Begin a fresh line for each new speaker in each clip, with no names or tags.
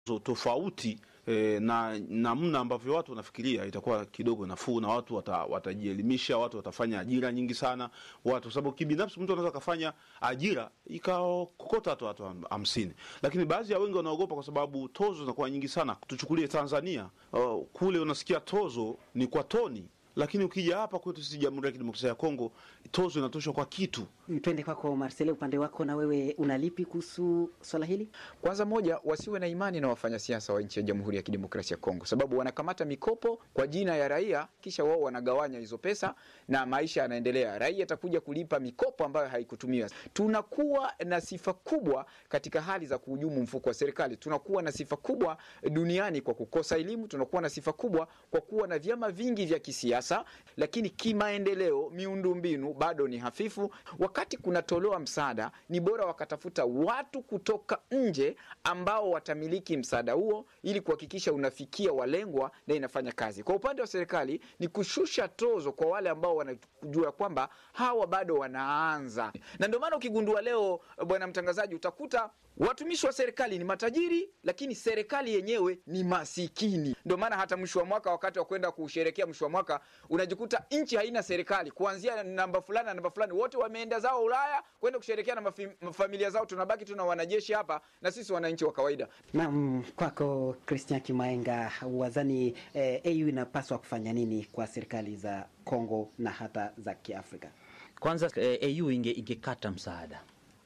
tofauti e, na namna ambavyo watu wanafikiria itakuwa kidogo nafuu, na watu wata, watajielimisha, watu watafanya ajira nyingi sana watu, kwa sababu kibinafsi mtu anaweza akafanya ajira ikakokota hata watu ham- hamsini, lakini baadhi ya wengi wanaogopa kwa sababu tozo zinakuwa nyingi sana. Tuchukulie Tanzania, uh, kule unasikia tozo ni kwa toni, lakini ukija hapa kwetu sisi Jamhuri ya Kidemokrasia ya Kongo tozo inatoshwa kwa kitu.
Twende kwako Marcele, upande wako na wewe unalipi kuhusu swala hili?
Kwanza moja, wasiwe na imani na wafanyasiasa wa nchi ya Jamhuri ya Kidemokrasia ya Kongo, sababu wanakamata mikopo kwa jina ya raia, kisha wao wanagawanya hizo pesa na maisha yanaendelea. Raia atakuja kulipa mikopo ambayo haikutumiwa. Tunakuwa na sifa kubwa katika hali za kuhujumu mfuko wa serikali. Tunakuwa na sifa kubwa duniani kwa kukosa elimu. Tunakuwa na sifa kubwa kwa kuwa na vyama vingi vya kisiasa, lakini kimaendeleo, miundombinu bado ni hafifu. Wakati kunatolewa msaada, ni bora wakatafuta watu kutoka nje ambao watamiliki msaada huo ili kuhakikisha unafikia walengwa na inafanya kazi. Kwa upande wa serikali ni kushusha tozo kwa wale ambao wanajua kwamba hawa bado wanaanza, na ndio maana ukigundua leo, bwana mtangazaji, utakuta watumishi wa serikali ni matajiri, lakini serikali yenyewe ni masikini. Ndio maana hata mwisho wa mwaka, wakati wa kwenda kusherekea mwisho wa mwaka, unajikuta nchi haina serikali, kuanzia namba fulani na namba fulani, wote wameenda zao Ulaya kwenda kusherekea na mafi- familia zao. Tunabaki tuna wanajeshi hapa na sisi wananchi wa kawaida.
Naam, kwako Christian Kimaenga, wazani eh, AU inapaswa kufanya nini kwa serikali za Kongo na hata za Kiafrika?
Kwanza eh, AU inge, ingekata msaada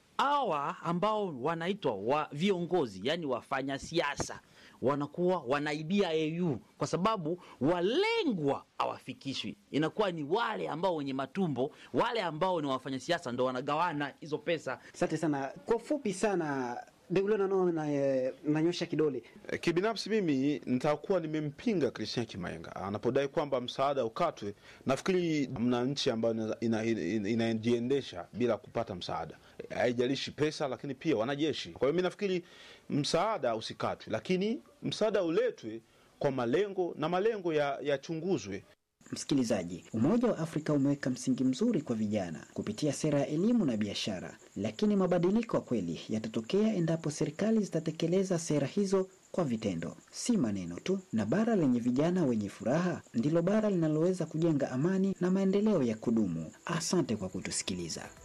hawa ambao wanaitwa wa viongozi, yani wafanya siasa wanakuwa wanaibia AU kwa sababu walengwa hawafikishwi. Inakuwa ni wale ambao wenye matumbo, wale ambao ni wafanya siasa ndo wanagawana hizo pesa.
Asante sana. Kwa ufupi sana, Deule nano na, eh, nanyosha kidole
E, Kibinafsi mimi nitakuwa nimempinga Christian Kimaenga anapodai kwamba msaada ukatwe. Nafikiri mna nchi ambayo ina- ina- ina- inajiendesha bila kupata msaada, E, haijalishi pesa, lakini pia wanajeshi. Kwa hiyo mi nafikiri msaada usikatwe, lakini msaada uletwe kwa malengo na malengo ya- yachunguzwe.
Msikilizaji, Umoja wa Afrika umeweka msingi mzuri kwa vijana kupitia sera ya elimu na biashara, lakini mabadiliko ya kweli yatatokea endapo serikali zitatekeleza sera hizo kwa vitendo, si maneno tu. Na bara lenye vijana wenye furaha ndilo bara linaloweza kujenga amani na maendeleo ya kudumu. Asante kwa kutusikiliza.